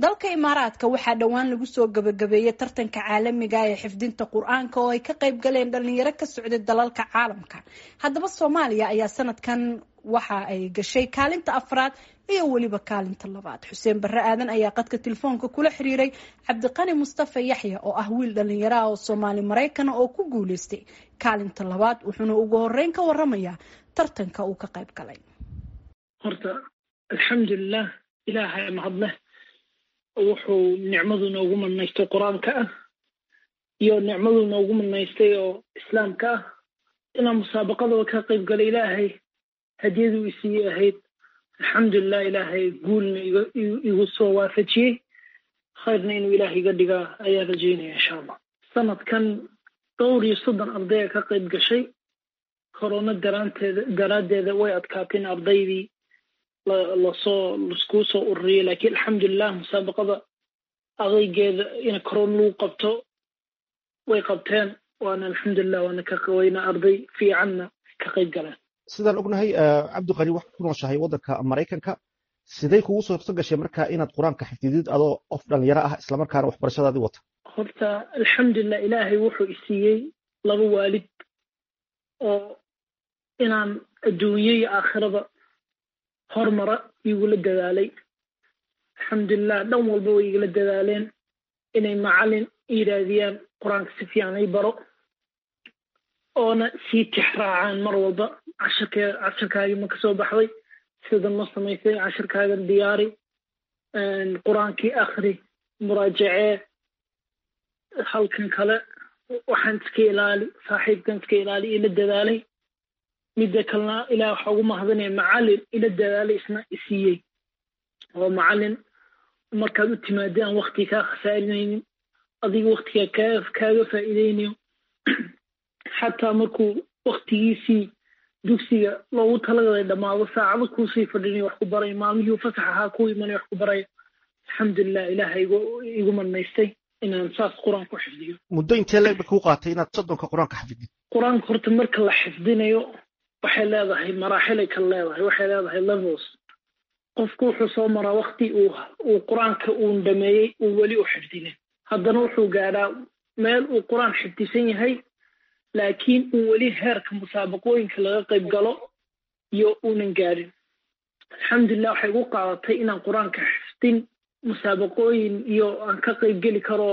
dalka imaaraadka waxaa dhowaan lagu soo gabagabeeyey tartanka caalamiga ee xifdinta qur-aanka oo ay ka qayb galeen dhalinyaro ka socday dalalka caalamka haddaba soomaaliya ayaa sanadkan waxa ay gashay kaalinta afraad iyo weliba kaalinta labaad xuseen barre aadan ayaa qadka telefoonka kula xiriiray cabdiqani mustafa yaxya oo ah wiil dhalinyaro ah oo soomaali maraykana oo ku guuleystay kaalinta labaad wuxuuna ugu horeyn ka waramayaa tartanka uu ka qayb galay horta alxamdulilah ilaahay mahadleh wuxuu nicmadu noogu manaystay qur-aanka ah iyo nicmadu noogu manaystay oo islaamka ah inaan musaabaqadaba ka qayb galay ilaahay hadiyaduu isiiyey ahayd alxamdulilah ilaahay guulna igu soo waafajiyey khayrna inuu ilaah iga dhigaa ayaan rajaynaya insha allah sanadkan dhowr iyo soddon ardaya ka qayb gashay korona daraanteeda daraaddeeda way adkaateen ardaydii lasoo laskuu soo ururiyay laakiin alxamdulilah musaabaqada adaygeeda in korona lagu qabto way qabteen waana alxamdulilah waana ka wayna arday fiicanna ka qayb galeen sidaan ognahay cabdiqani waxaad ku nooshahay waddanka maraykanka sidee kugu suurto gashay marka inaad qur-aanka xifdidid adoo qof dhalinyaro ah islamarkaana waxbarashadaadii wata horta alxamdulilah ilaahay wuxuu isiiyey laba waalid oo inaan adduunyo iyo aakhiraba hormara igula dadaalay alxamdulilah dhan walba way igala dadaaleen inay macalin yidhaahdiyaan qur-aanka si fiican ay baro oona sii tixraacaan mar walba cashirkee cashirkaagii ma kasoo baxday sidan ma samaysay cashirkaagan diyaari qur-aankii akhri muraajacee halkan kale waxaan iska ilaali saaxiibkan iska ilaali ila dadaalay midda kalena ilaah waxa ugu mahadinaya macalin ila dadaalay isna isiiyey oo macalin markaad u timaadeen aan wakti kaa khasaarinaynin adiga waktigaa kaa kaaga faa'iideynayo xataa markuu waktigiisii dugsiga loogu talagalay dhammaado saacado kuusii fadhinayo wax ku barayo maalmihii fasax ahaa ku imanayo wax ku barayo alxamdulilah ilaaha igu igu manaystay inaan saas qur-aanka u xifdiyo muddo intee leegba kuu qaatay inaad soddonka qur-aanka xafidid qur-aanka horta marka la xifdinayo waxay leedahay maraaxilay kala leedahay waxay leedahay levels qofku wuxuu soo maraa wakti uu uu qur-aanka uun dhameeyey uu weli u xifdinin haddana wuxuu gaadhaa meel uu qur-aan xifdisan yahay laakiin uu weli heerka musaabaqooyinka laga qayb galo iyo uunan gaadhin alxamdulilah waxay igu qaadatay inaan qur-aanka xifdin musaabaqooyin iyo aan ka qayb geli karo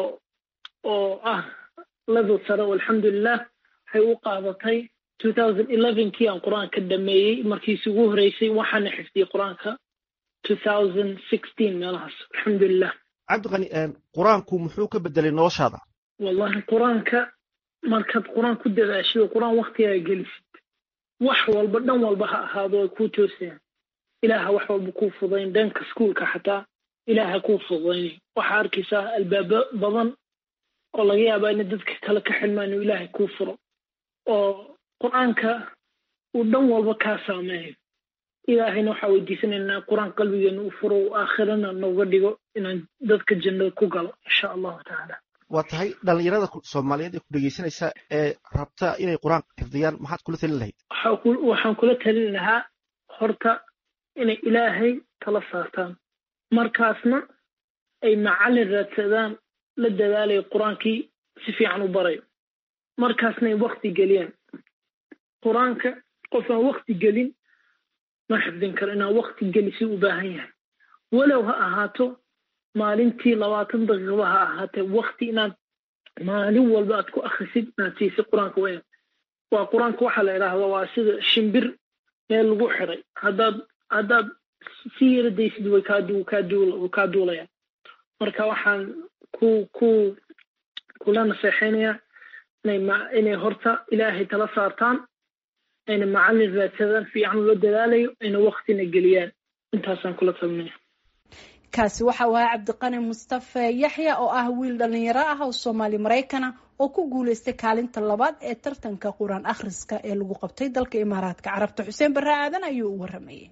oo ah level sare oo alxamdulilah waxay igu qaadatay two thousand elevenkii aan qur-aanka dhameeyey markiisi ugu horeysay waxaana xifdiyey qur-aanka two thousand sixteen meelahaas alxamdulilah cabdiqani qur-aanku muxuu ka bedelay noloshaada wallahi qur-aanka markaad qur-aan ku dadaashid oo qur-aan waktigaaga gelisid wax walba dhan walba ha ahaado ay kuu toosayaan ilaaha wax walba kuu fudayn dhanka iskuolka xataa ilaaha kuu fudaynay waxaa arkaysaa albaabo badan oo laga yaabaa ina dadka kale ka xilmaan inuu ilaahay kuu furo oo qur-aanka uu dhan walba kaa saameeyo ilaahayna waxaa weydiisanaynaa qur-aan qalbigeena u furo u aakhirana nooga dhigo inaan dadka jannada ku galo insha allahu tacaala waa tahay dhalinyarada soomaaliyeed ee ku dhegeysanaysa ee rabta inay qur-aanka xifdiyaan maxaad kula talin lahayd waxaan kula talin lahaa horta inay ilaahay tala saartaan markaasna ay macalin raadsadaan la dadaalayo qur-aankii si fiican u barayo markaasna ay wakti geliyaan qur-aanka qof aan wakti gelin ma xifdin karo inaan wakti gelisi u baahan yahay walow ha ahaato maalintii labaatan daqiiqaba ha ahaatee wakti inaad maalin walba aad ku akrisid inaad siisid qur-aanka weyn waa qur-aanka waxaa la idhaahda waa sida shimbir meel lagu xiray haddaad haddaad si yara daysid way kaadu kaadul kaa duulayaan marka waxaan ku ku kula naseexaynayaa inay ma inay horta ilaahay tala saartaan ayna macalin raadsadaan fiican ula dadaalayo ayna waktina geliyaan intaasaan kula talinaya kaasi waxa uu ahaa cabdiqani mustafe yaxya oo ah wiil dhalinyaro ah oo soomaali maraykana oo ku guuleystay kaalinta labaad ee tartanka qur-aan akhriska ee lagu qabtay dalka imaaraadka carabta xuseen barre aadan ayuu u waramayay